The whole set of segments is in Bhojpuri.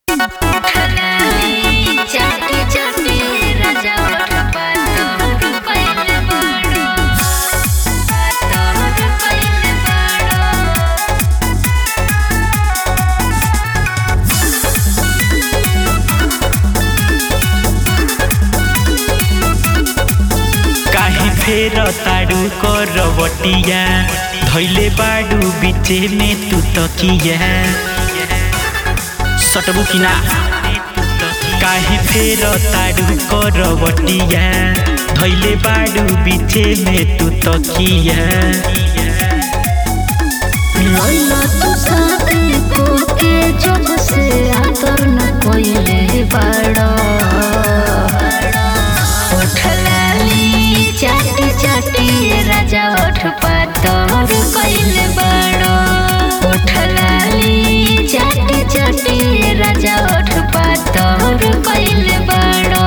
चाटी चाटी राजा ओठ पातोर पहिले बड़ो पातोर पहिले बड़ो काहे फेर ताड़ू करवटिया धैले बाड़ू बीचे में तू तकिया सटबू कि ना काहे फेर ताड़ू करवटिया धैले बाड़ू बीचे में तू तकिया लैला तू साथे कोके जब से आतर न कोइले बड़ो ओठ लाली चाटी चाटी राजा ओठ पातोर कइले बड़ो ओठ लाली चाटी चाटी राजा ओठ पातोर कइले बड़ो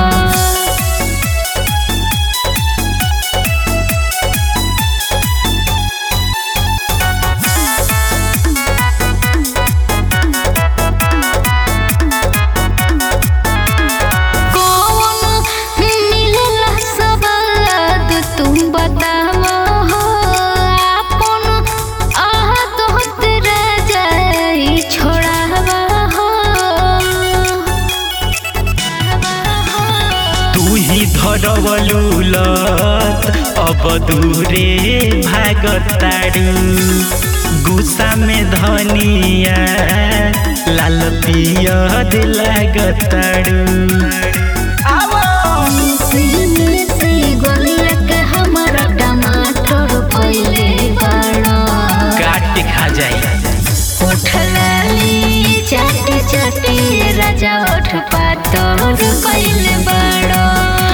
कौन मिलेला सवाद तुम बतावा हो आपन आह तोहत राजाई छोड़ावा हो तू ही धरवलू लत अब दूरे भागताड़ू गुस्सा में धनिया लाल पियर लागताड़ू सीने से गलिया के हमारा टमाटर पहिले बड़ो काट के खा जाई उठलाली चाटी चाटी राजा उठ पातोर कइले बड़ो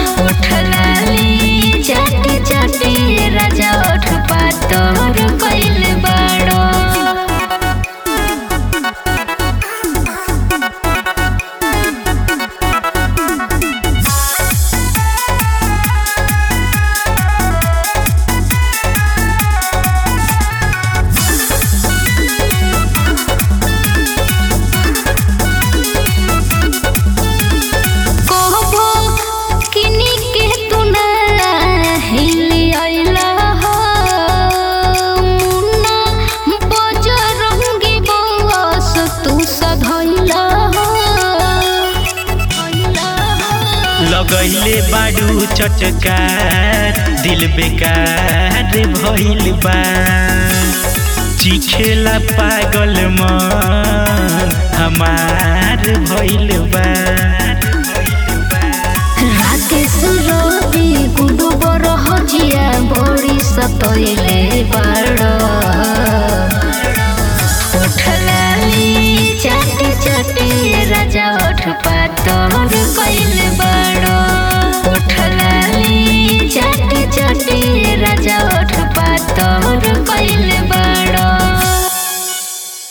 उठलाली चाटी चाटी राजा उठ पातोर कइले बड़ो कहबो किनी के तू ना हिली आइला हो मुन्ना बजरंगी बस तू सधैला हो लगैले बाड़ू चटकार दिल बेकार भइल बा चिखेला पागल मन हमार भइल बा राकेश रवि गुडु बरह जिया बड़ी सतैले बाड़ो उठलाली चाटी चाटी राजा उठ पातोर कइले बाड़ो उठ